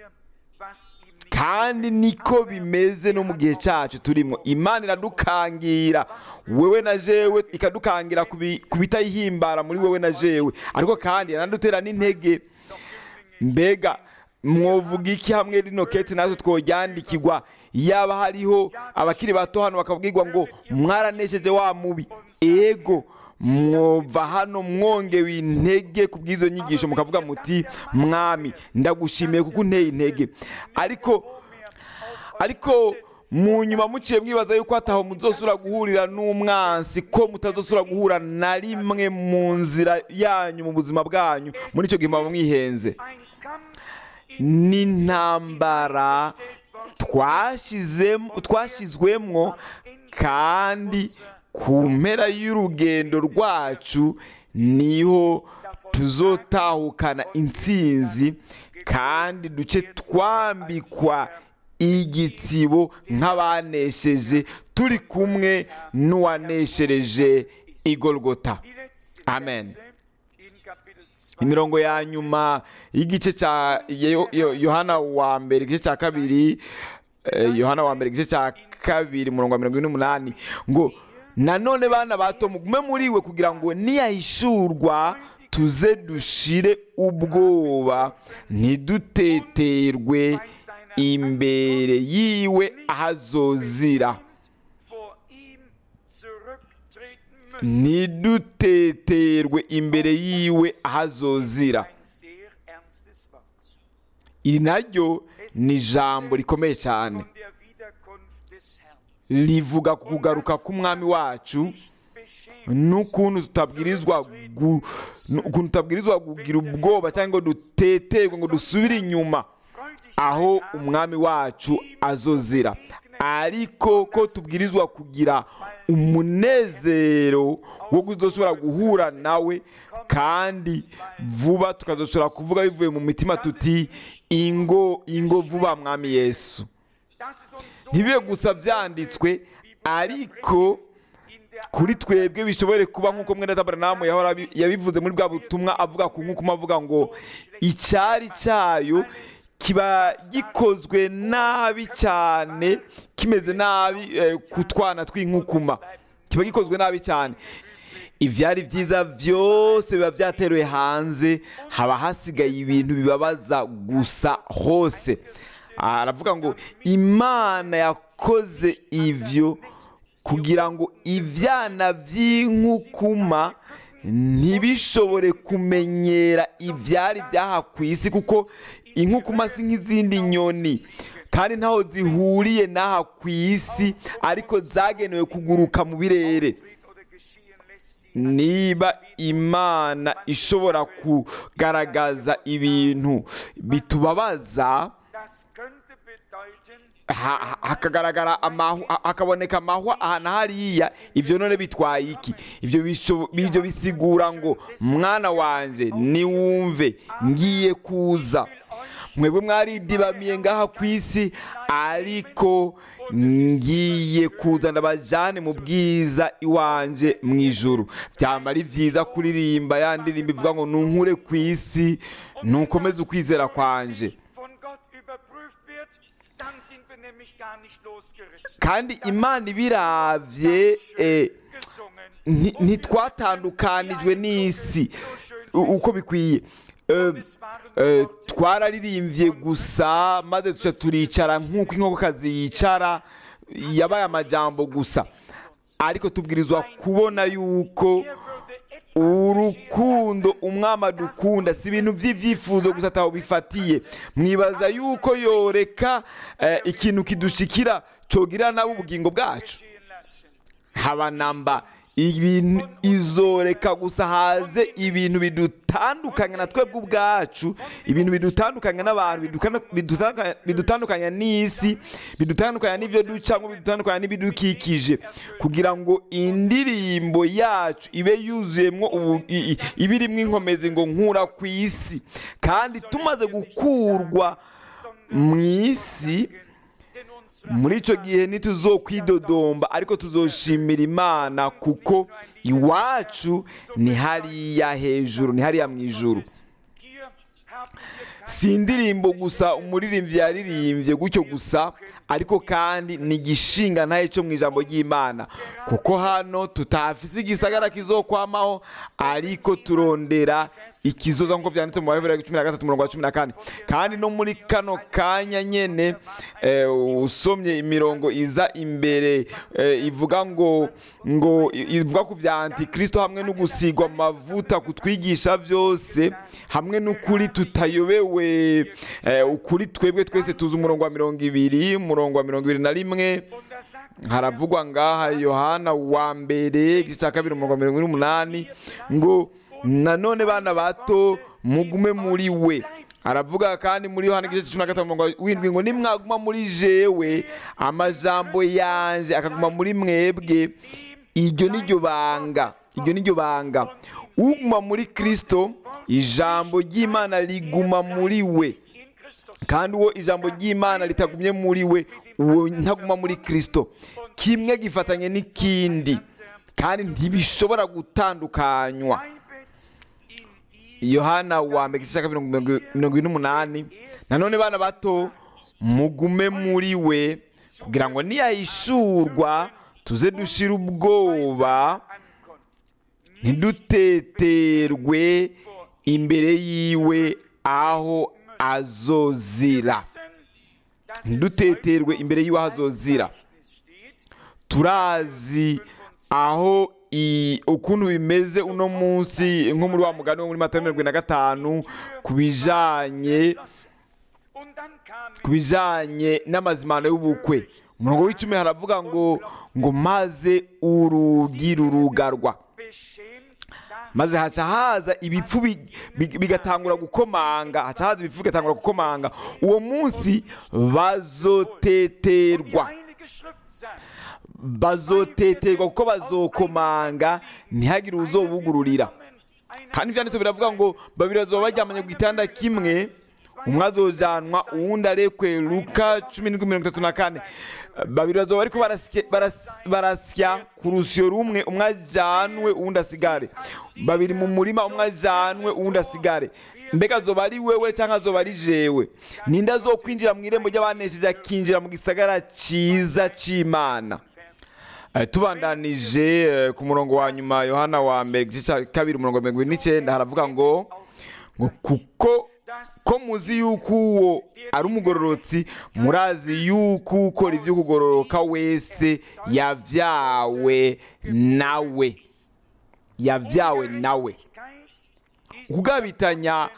Speaker 2: kandi niko bimeze no mu gihe cyacu turimo imana iradukangira wewe na jewe ikadukangira ku bi- ku bitayihimbara muri wewe na jewe ariko kandi iranadutera n'intege mbega mwovuga iki hamwe rino kete natwe tworyandikirwa yaba hariho abakiri bato hano bakabwirwa ngo mwaranesheje wa mubi ego mwova hano mwongewe intege ku bw'izo nyigisho mukavuga muti mwami ndagushimiye kuko unteye intege ariko ariko mu nyuma muciye mwibaza yuko hataho muzosura guhurira n'umwansi ko mutazosura guhura na rimwe mu nzira yanyu mu buzima bwanyu muri icyo gihe muba mwihenze
Speaker 3: Ein Kampf in
Speaker 2: n'intambara twashizemo twashizwemwo kandi ku mpera y'urugendo rwacu niho tuzotahukana intsinzi kandi duce twambikwa igitsibo nk'abanesheje turi kumwe n'uwaneshereje igorogota
Speaker 3: die letzte
Speaker 2: Amen.
Speaker 3: Verse in Kapitel 2.
Speaker 2: imirongo ya nyuma y'igice cya Yo- Yo- yohana wa mbere igice cya kabiri eh, yohana wa mbere igice cya kabiri umurongo wa mirongo ine n'umunani ngo nanone bana bato mugume muri we kugira ngo niyahishurwa tuze dushire ubwoba ntiduteterwe imbere yiwe ahazozira
Speaker 3: vor ihm zurücktreten müssen.
Speaker 2: ntiduteterwe imbere yiwe ahazozira
Speaker 3: Ein sehr ernstes Wort.
Speaker 2: iri naryo ni ijambo rikomeye cyane
Speaker 3: Von der Wiederkunft des Herrn.
Speaker 2: rivuga ku kugaruka k'umwami wacu
Speaker 3: Beschämt
Speaker 2: n'ukuntu tutabwirizwa gu- n'ukuntu tutabwirizwa kugira ubwoba cyangwa ngo duteterwe ngo dusubire inyuma
Speaker 3: freudig
Speaker 2: aho umwami wacu azozira ariko ko tubwirizwa kugira umunezero wo kuzoshobora guhura nawe kandi vuba tukazoshobora kuvuga bivuye mu mitima tuti ingo ingo vuba mwami yesu
Speaker 3: dass es uns so
Speaker 2: ntibibe gusa byanditswe ariko
Speaker 3: in der
Speaker 2: kuri twebwe bishobore kuba nk'uko mwene tabaranamu yahora abi- yabivuze muri bwa butumwa avuga ku nk'uko avuga ngo icyari cyayo kiba gikozwe nabi cyane kimeze nabi eh, ku twana tw'inkukuma kiba gikozwe nabi cyane ibyari byiza byose biba byateruwe hanze haba hasigaye ibintu bibabaza gusa hose aravuga ngo imana yakoze ibyo kugira ngo ibyana by'inkukuma ntibishobore kumenyera ibyari byaha ku isi kuko inkukuma si nk'izindi nyoni kandi ntaho zihuriye n'aha ku isi ariko zagenewe kuguruka mu birere
Speaker 3: oder geschehen lässt, die
Speaker 2: niba imana ishobora kugaragaza ibintu bitubabaza
Speaker 3: das könnte bedeuten,
Speaker 2: ha- ha- hakagaragara amahu ha- hakaboneka amahwa aha na hariya ibyo none bitwaye iki ibyo bisho- ibyo bisigura ngo mwana wanjye niwumve ngiye kuza mwebwe mwaridibamiye ngaha ku isi ariko ngiye kuza ndabajyane mu bwiza iwanje mu ijuru byaba ari byiza kuririmba ya ndirimbo ivuga ngo nunkure ku isi nukomeze ukwizera kwanje
Speaker 3: von Gott überprüft wird, dann sind wir nämlich gar nicht losgerissen.
Speaker 2: kandi imana ibiravye eh,
Speaker 3: Gesungen.
Speaker 2: nti- ntitwatandukanijwe n'isi u- uko bikwiye Eh, eh, twararirimbye gusa maze tuca turicara nk'uko inkokokazi yicara yabaye amajambo gusa ariko tubwirizwa kubona yuko
Speaker 3: Er würde etwas
Speaker 2: urukundo umwami adukunda si ibintu by'ibyifuzo gusa ataho bifatiye mwibaza yuko yoreka eh, ikintu kidushikira cogirira nabo ubugingo bwacu
Speaker 3: geschehen lassen.
Speaker 2: haba namba ibintu izoreka gusa haze ibintu bidutandukanya na twebwe ubwacu ibintu bidutandukanya n'abantu bidukana- bidutandukanya- bidutandukanya n'isi bidutandukanya n'ibyo ducamo bidutandukanya n'ibidukikije kugira ngo indirimbo yacu ibe yuzuyemo ubu- i- i- ibe irimo inkomezi ngo nkura ku isi kandi tumaze gukurwa mu isi
Speaker 3: Denn unsere
Speaker 2: muri icyo gihe ntituzokwidodomba ariko tuzoshimira imana kuko iwacu ni hariya hejuru ni hariya mu ijuru
Speaker 3: hier haben wir
Speaker 2: si indirimbo gusa umuririmbyi yaririmbye gutyo gusa ariko kandi ni igishinga ntayo cyo mu ijambo ry'imana kuko hano tutafise igisagara kizokwamaho ariko turondera ikizoza nk'uko byanditse mu baheburayo cumi na gatatu umurongo wa cumi na kane kandi no muri kano kanya nyene eh, usomye imirongo iza imbere eh, ivuga ngo ngo i- ivuga ku bya antikristo hamwe no gusigwa amavuta kutwigisha byose hamwe n'ukuri tutayobewe eh, ukuri twebwe twese tuzi umurongo wa mirongo ibiri umurongo wa mirongo ibiri na rimwe
Speaker 3: Und da sagt
Speaker 2: haravugwa ngaha yohana wa mbere igice cya kabiri umurongo wa mirongo ine n'umunani ngo nanone bana bato mugume muri we aravuga kandi muri yohana igice cya cumi na gatanu umurongo w'indwi ngo nimwaguma muri jewe amajambo yanje akaguma muri mwebwe iryo ni ryo banga iryo ni ryo banga uguma muri kristo ijambo ry'imana riguma muri we
Speaker 3: in Christus
Speaker 2: kandi uwo ijambo ry'imana ritagumye muri we uwo ntaguma muri kristo kimwe gifatanye n'ikindi kandi ntibishobora gutandukanywa
Speaker 3: bleibet in ihm
Speaker 2: yohana wa mbere igice cya kabiri mirongo mirongo ine n'umunani nanone bana bato mugume muri we kugira ngo niyahishurwa tuze dushira ubwoba
Speaker 3: ankommt.
Speaker 2: ntiduteterwe imbere yiwe aho azozira
Speaker 3: Dass
Speaker 2: ntiduteterwe imbere yiwe aho azozira
Speaker 3: es steht,
Speaker 2: turazi aho i- ukuntu bimeze uno munsi nko muri wa mugani wo muri mata mirongo na gatanu ku bijanye
Speaker 3: und dann kam
Speaker 2: ku bijanye n'amazimano y'ubukwe umurongo w'icumi haravuga ngo ngo maze urugi rurugarwa
Speaker 3: beschämt da
Speaker 2: maze haca haza ibipfu bi- bi- bigatangura gukomanga haca haza ibipfu bigatangura gukomanga uwo munsi bazoteterwa
Speaker 3: Heilige Schrift sagt,
Speaker 2: bazoteterwa kuko bazokomanga ntihagire uzobugururira kandi ibyanditso biravuga ngo babiri bazoba baryamanye ku gitanda kimwe umwe azojanwa uwundi arekwe luka cumi n'indwi mirongo itatu na kane babiri bazoba bariko barasya- baras- barasya ku rusyo rumwe umwe ajanwe uwundi asigare babiri mu murima umwe ajanwe uwundi asigare mbega azoba ari wewe cyangwa azoba ari jewe ninde azokwinjira mu irembo ry'abanesheje akinjira mu gisagara cyiza cy'imana Eh, tubandanije eh, ku murongo wa nyuma yohana wa mbere igice cya kabiri umurongo wa mirongo ine n'icyenda haravuga ngo ngo kuko ko muzi yuko uwo ari umugororotsi murazi yuko ukora ibyo kugororoka wese yavyawe nawe yavyawe nawe kugabitanya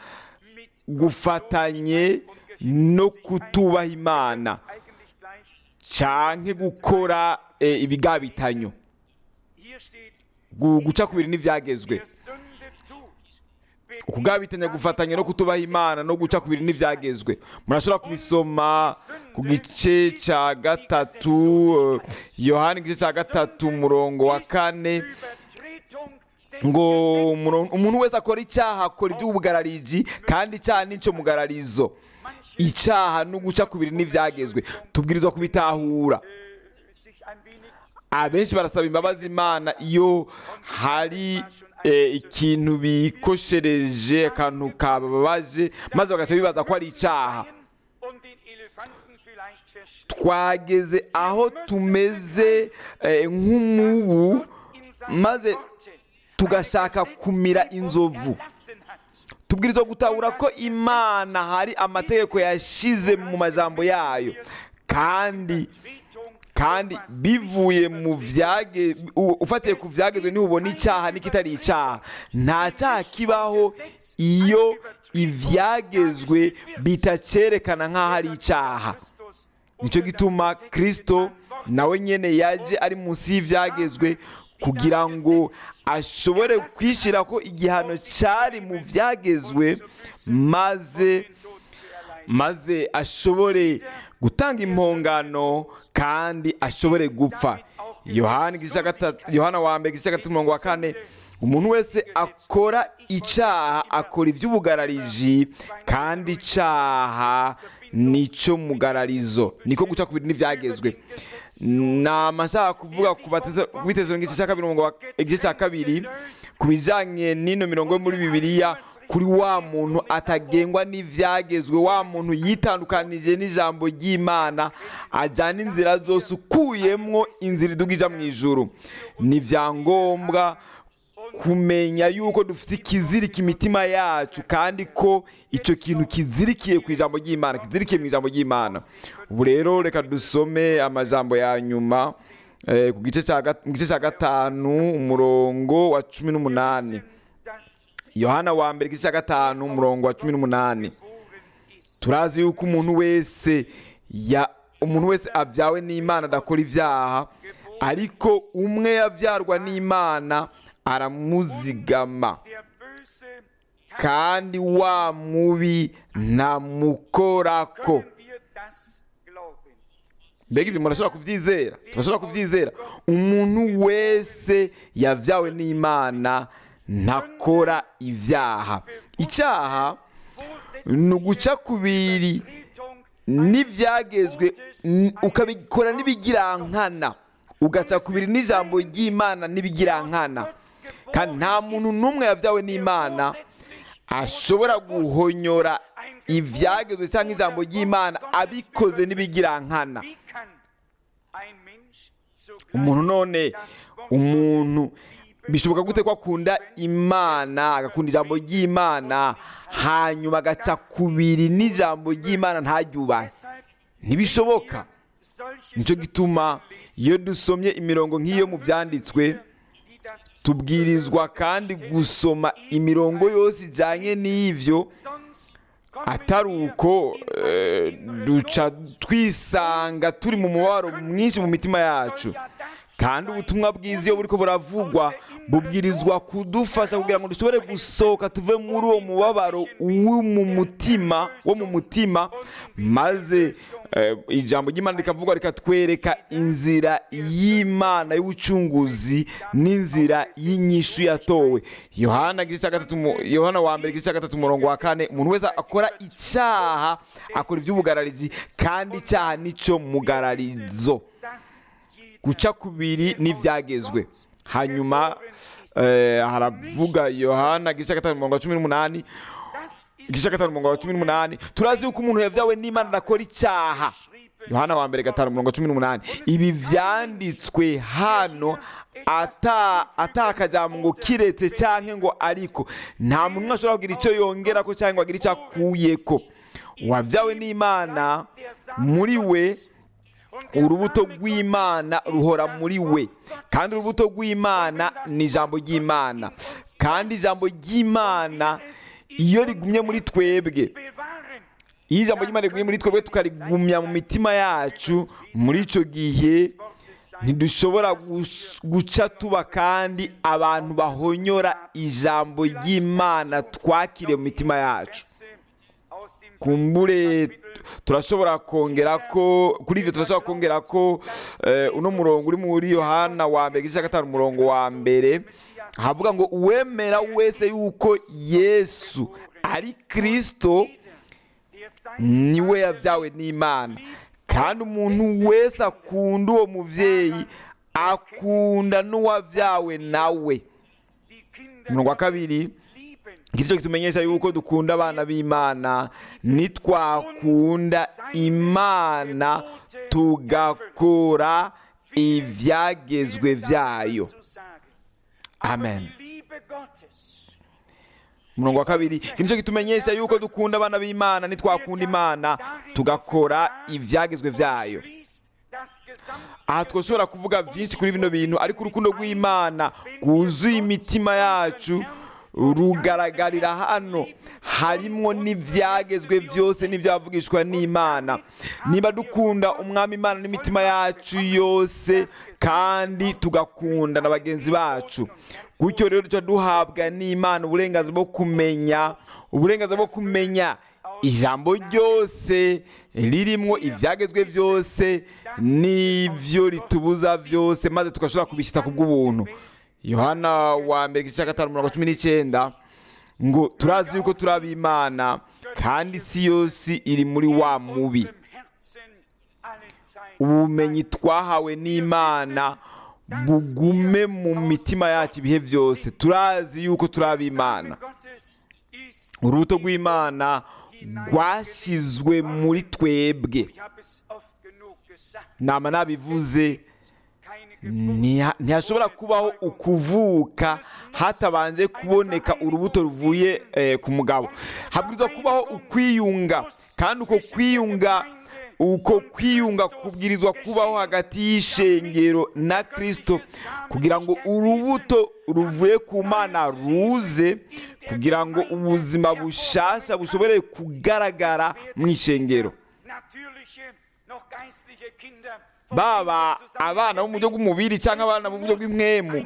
Speaker 2: gufatanye no kutubaha imana
Speaker 3: eigentlich gleich.
Speaker 2: canke gukora eh, ibigabitanyo
Speaker 3: Hier steht,
Speaker 2: Gu- guca ku bintu n'ivyagezwe
Speaker 3: wer Sünde tut,
Speaker 2: ukugabitanya gufatanya no kutubaha imana no guca ku bintu n'ivyagezwe murashobora kubisoma ku gice ca gatatu eh, yohani igice ca gatatu umurongo wa kane
Speaker 3: Übertretung des
Speaker 2: ngo umuro- umuntu wese akora icyaha akora iby'ubugarariji kandi icyaha nicyo mugararizo icyaha no guca ku bintu n'ivyagezwe tubwirizwa kubitahura
Speaker 3: äh, sich ein wenig
Speaker 2: abenshi barasaba imbabazi imana iyo hari eh, ikintu bikoshereje akantu kababaje maze bagaca bibaza ko ari icyaha
Speaker 3: und den Elefanten vielleicht verstehen.
Speaker 2: twageze aho tumeze eh, nk'umubu maze tugashaka kumira inzovu tubwirizwa gutahura ko imana hari amategeko yashize mu majambo yayo kandi kandi bivuye mu vyage u- ufatiye ku vyagezwe ntubona icyaha n'ikitari icyaha nta cyaha kibaho iyo ivyagezwe bitacerekana nk'aho ari icyaha nicyo gituma kristo nawe nyene yaje ari munsi y'ivyagezwe kugira ngo ashobore kwishyira ko igihano cyari mu vyagezwe maze maze ashobore gutanga impongano kandi ashobore gupfa yohana igice cya gatatu- yohana wa mbere igice cya gatatu umurongo wa kane umuntu wese akora icyaha akora iby'ubugarariji kandi icyaha nicyo mugararizo niko guca ku bintu n'ibyagezwe nama nshaka kuvuga ku bateze- ku bitezo igice cya kabiri umurongo wa- igice cya kabiri ku bijyanye n'ino mirongo yo muri bibiliya kuri wa muntu atagengwa n'ibyagezwe wa muntu yitandukanije n'ijambo ry'imana ajyana inzira zose ukuyemwo inzira iduga ija mu ijuru ni ibyangombwa kumenya yuko dufite ikizirika imitima yacu kandi ko icyo kintu kizirikiye ku ijambo ry'imana kizirikiye mu ijambo ry'imana ubu rero reka dusome amajambo ya nyuma eh, ku gice cya gat- mu gice cya gatanu umurongo wa cumi n'umunani
Speaker 3: das
Speaker 2: yohana wa mbere igice cya gatanu umurongo wa cumi n'umunani
Speaker 3: geboren ist.
Speaker 2: turazi yuko umuntu wese ya umuntu wese abyawe n'imana adakora ibyaha ariko umwe yabyarwa n'imana aramuzigama
Speaker 3: Der Böse
Speaker 2: kandi wa mubi ntamukorako
Speaker 3: können wir das glauben.
Speaker 2: mbega ibyo murashobora kubyizera turashobora kubyizera umuntu wese yabyawe n'imana ntakora ibyaha icyaha ni uguca kubiri n'ibyagezwe n- ukabikora n'ibigirankana ugaca kubiri n'ijambo ry'imana n'ibigirankana kandi nta muntu n'umwe yabyawe n'imana ashobora guhonyora ibyagezwe cyangwa ijambo ry'imana abikoze n'ibigirankana
Speaker 3: Wie kann ein Mensch zugleich
Speaker 2: umuntu none
Speaker 3: das Wort
Speaker 2: umuntu bishoboka gute ko akunda imana agakunda ijambo ry'imana hanyuma agaca kubiri n'ijambo ry'imana ntaryubahe
Speaker 3: deshalb
Speaker 2: ntibishoboka
Speaker 3: solche
Speaker 2: nicyo gituma iyo dusomye imirongo nk'iyo mu byanditswe
Speaker 3: die das
Speaker 2: tubwirizwa kandi gusoma imirongo yose ijyanye n'ibyo
Speaker 3: sonst kommen
Speaker 2: atari
Speaker 3: wir
Speaker 2: uko
Speaker 3: in
Speaker 2: eh,
Speaker 3: ein
Speaker 2: duca twisanga turi mu mubabaro mwinshi mu mitima yacu kandi ubutumwa bwiza iyo buriko buravugwa bubwirizwa kudufasha kugira ngo dushobore gusohoka tuve muri uwo mubabaro wo mu mutima wo mu mutima maze eh, ijambo ry'imana rikavugwa rikatwereka inzira y'imana y'ubucunguzi n'inzira y'inyishu yatowe yohana igice cya gatatu mu- yohana wa mbere igice cya gatatu umurongo wa kane umuntu wese akora icyaha akora iby'ubugararizi kandi icyaha nicyo mugararizo
Speaker 3: das jeder
Speaker 2: guca kubiri n'ibyagezwe hanyuma eh, haravuga yohana igice cya gatanu umurongo wa cumi n'umunani
Speaker 3: das ist
Speaker 2: igice cya gatanu umurongo wa cumi n'umunani turazi yuko umuntu yabyawe n'imana adakora icyaha yohana wa mbere gatanu umurongo wa cumi n'umunani ibi byanditswe hano ata atakajambo ngo kiretse cyangwa ngo ariko nta muntu umwe ashobora kugira icyo yongera ko cyangwa ngo agire icyo akuyeko uwabyawe n'imana muri we urubuto rw'imana ruhora muri we kandi urubuto rw'imana ni ijambo ry'imana kandi ijambo ry'imana iyo rigumye muri twebwe
Speaker 3: bewahren
Speaker 2: iyo ijambo ry'imana rigumye muri twebwe tukarigumya mu mitima yacu muri icyo gihe ntidushobora gus- guca tuba kandi abantu bahonyora ijambo ry'imana twakiriye mu mitima yacu
Speaker 3: aus dem
Speaker 2: kumbure turashobora kongera ko kuri ibyo turashobora kongera ko eh, uno murongo uri muri yohana wa mbere igice cya gatanu umurongo wa mbere havuga ngo uwemera wese yuko yesu ari kirisito
Speaker 3: der sein
Speaker 2: niwe yabyawe n'imana kandi umuntu wese akunda uwo mubyeyi akunda n'uwabyawe nawe
Speaker 3: die Kinder
Speaker 2: umurongo wa kabiri
Speaker 3: lieben
Speaker 2: ngicyo kitumenyesha yuko dukunda abana b'imana nitwakunda imana tugakora ibyagezwe byayo
Speaker 3: zu sagen.
Speaker 2: amen
Speaker 3: Die Liebe Gottes
Speaker 2: umurongo wa kabiri iki nicyo kitumenyesha yuko dukunda abana b'imana nitwakunda imana tugakora ibyagezwe byayo
Speaker 3: fließt das gesamte
Speaker 2: aha twashobora kuvuga byinshi kuri bino bintu ariko urukundo rw'imana rwuzuye imitima yacu rugaragarira hano harimo n'ibyagezwe byose n'ibyavugishwa n'imana niba dukunda umwami imana n'imitima yacu yose kandi tugakunda na bagenzi bacu gutyo rero duca duhabwa n'imana uburenganzira bwo kumenya uburenganzira bwo kumenya ijambo ryose ririmo ibyagezwe byose n'ibyo ritubuza byose maze tugashobora kubishyitsa ku bw'ubuntu yohana wa mbere igice cya gatanu mirongo cumi n'icyenda ngo turazi yuko turi ab'imana kandi isi yose iri muri wa mubi
Speaker 3: im Herzen alle Zeit
Speaker 2: ubumenyi twahawe n'imana bugume mu mitima yacu ibihe byose turazi yuko turi ab'imana
Speaker 3: Gottes ist
Speaker 2: urubuto rw'imana rwashyizwe muri twebwe
Speaker 3: ich habe es oft genug gesagt
Speaker 2: nama nabivuze
Speaker 3: keine
Speaker 2: ntiha- ntihashobora kubaho ukuvuka hatabanje kuboneka urubuto ruvuye eh, ku mugabo habwirizwa kubaho ukwiyunga kandi uko kwiyunga uko kwiyunga kubwirizwa kubaho hagati y'ishengero na kristo kugira ngo urubuto ruvuye ku mana ruze kugira ngo ubuzima bushasha bushobore kugaragara mu ishengero
Speaker 3: natürliche, noch geistliche Kinder
Speaker 2: baba abana bo mu buryo bw'umubiri cyangwa abana mu buryo bw'impwemu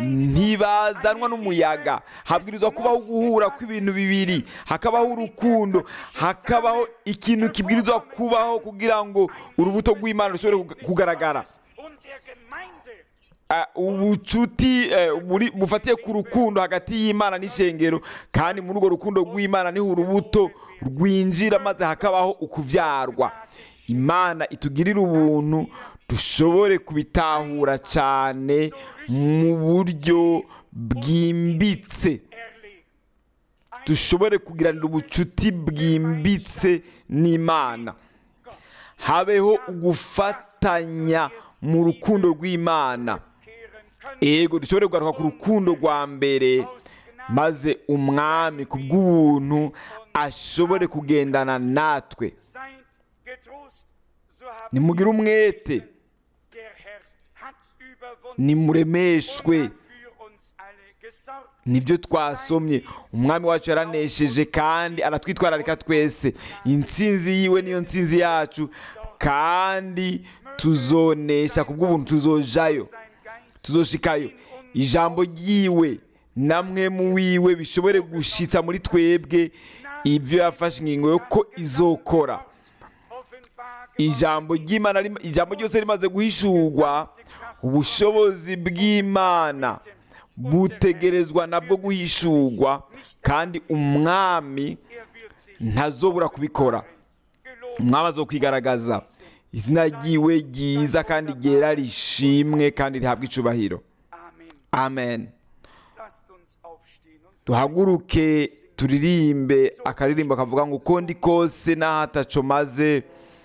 Speaker 2: ntibazanwa n'umuyaga habwirizwa kubaho guhura kw'ibintu bibiri hakabaho urukundo hakabaho ikintu kibwirizwa kubaho kugira ngo urubuto rw'imana rushobore kug- kugaragara
Speaker 3: und der Gemeinde
Speaker 2: Ah, ubucuti eh, buri- bufatiye ku rukundo hagati y'imana n'ishengero kandi muri urwo rukundo rw'imana niho urubuto rwinjira maze hakabaho ukuvyarwa imana itugirira ubuntu dushobore kubitahura cyane mu buryo bwimbitse
Speaker 3: erlebt.
Speaker 2: dushobore kugiranira ubucuti bwimbitse n'imana habeho ugufatanya mu rukundo rw'imana
Speaker 3: Kehren können
Speaker 2: ego dushobore kugaruka ku rukundo rwa mbere maze umwami ku bw'ubuntu ashobore kugendana natwe
Speaker 3: seid getrost, so habt
Speaker 2: nimugire umwete
Speaker 3: der Herr hat überwunden
Speaker 2: nimuremeshwe
Speaker 3: und hat für uns alle gesorgt.
Speaker 2: nibyo twasomye umwami wacu yaranesheje kandi aratwitwararika twese intsinzi yiwe niyo ntsinzi yacu kandi tuzonesha ku bw'ubuntu tuzojayo
Speaker 3: Sein Geist
Speaker 2: tuzoshikayo ijambo ryiwe namwe mu wiwe bishobore gushitsa muri twebwe ibyo yafashe ingingo yo ko izokora
Speaker 3: offenbar
Speaker 2: ijambo ry'imana rim- ijambo ryose rimaze guhishurwa ubushobozi bw'imana butegerezwa nabwo guhishurwa kandi umwami
Speaker 3: er wird sich
Speaker 2: ntazobura kubikora
Speaker 3: gelobt.
Speaker 2: umwami azokwigaragaza izina ryiwe ryiza kandi ryera rishimwe kandi rihabwa icubahiro
Speaker 3: Amen.
Speaker 2: amen
Speaker 3: Lasst uns aufstehen und
Speaker 2: duhaguruke turirimbe akaririmbo kavuga ngo uko ndi kose n'aho ataco maze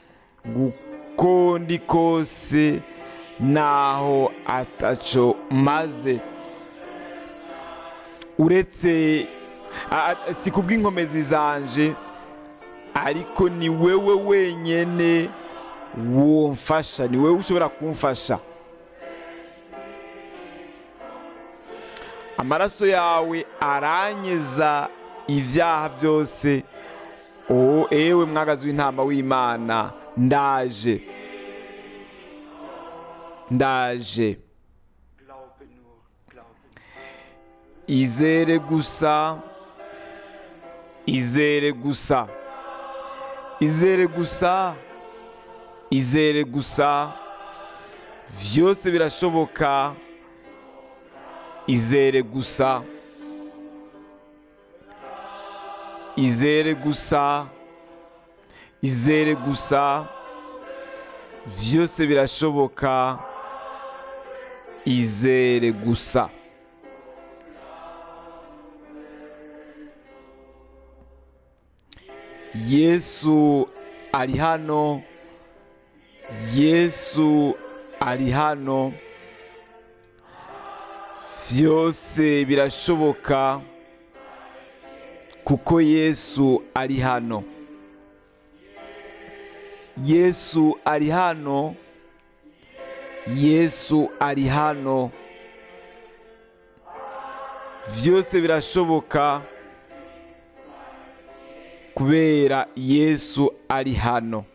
Speaker 2: uko ndi kose n'aho ataco maze uretse a- a- si kubw'inkomezi zanje ariko ni wewe wenyene womfasha ni wewe ushobora kumfasha amaraso yawe aranyeza ibyaha byose o ewe mwagazi w'intama w'imana ndaje ndaje
Speaker 3: glaube nur, glaube nur.
Speaker 2: izere gusa izere gusa izere gusa izere gusa byose birashoboka izere gusa izere gusa izere gusa byose birashoboka izere gusa yesu ari hano yesu ari hano byose birashoboka kuko yesu ari hano yesu ari hano yesu ari hano byose birashoboka kubera yesu ari hano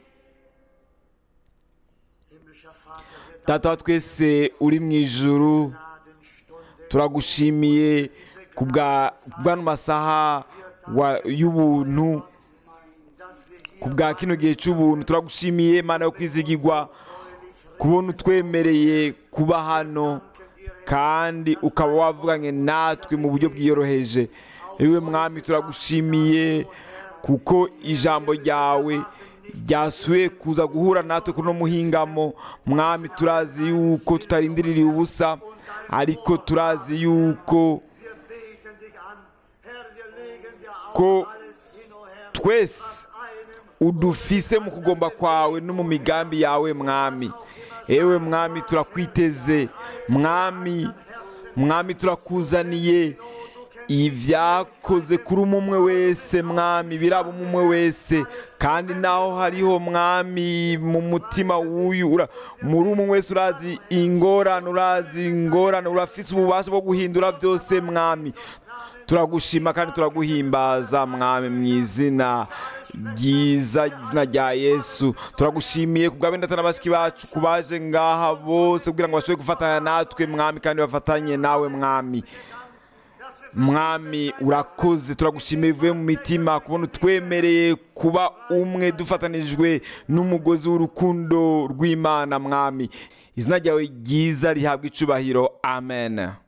Speaker 1: Himmlischer Vater, wir
Speaker 2: data wa twese uri mu ijuru
Speaker 1: Gnadenstunde
Speaker 2: turagushimiye ku bwa bw'ano masaha wa- y'ubuntu
Speaker 1: dass wir hier
Speaker 2: ku bwa kino gihe cy'ubuntu turagushimiye mana yo kwizigirwa kubona utwemereye kuba hano kandi ukaba wavuganye natwe mu buryo bwiyoroheje ewe mwami turagushimiye kuko ijambo ryawe ryasuye kuza guhura natwe kuno muhingamo mwami turazi yuko tutarindiririye ubusa ariko turazi yuko
Speaker 1: wir beten dich an. Herr, wir legen dir auch
Speaker 2: ko
Speaker 1: alles hin, o Herr,
Speaker 2: twese
Speaker 1: was einem
Speaker 2: udufise mu kugomba kwawe no mu migambi yawe mwami ewe mwami turakwiteze mwami mwami turakuzaniye ibyakoze kuri umwe wese mwami biraba umwe wese kandi naho hariho mwami mu mutima w'uyu ura- muri umwe wese urazi ingorane urazi ingorane urafise ububasha bwo guhindura byose mwami turagushima kandi turaguhimbaza mwami mu izina ryiza izina rya yesu turagushimiye kubwa benda n'abashiki bacu kubaje ngaha bose kugira ngo bashobore gufatanya natwe mwami kandi bafatanye nawe mwami mwami urakoze turagushimiye bivuye mu mitima kubona utwemereye kuba umwe dufatanijwe n'umugozi w'urukundo rw'imana mwami izina ryawe ryiza rihabwa icubahiro amen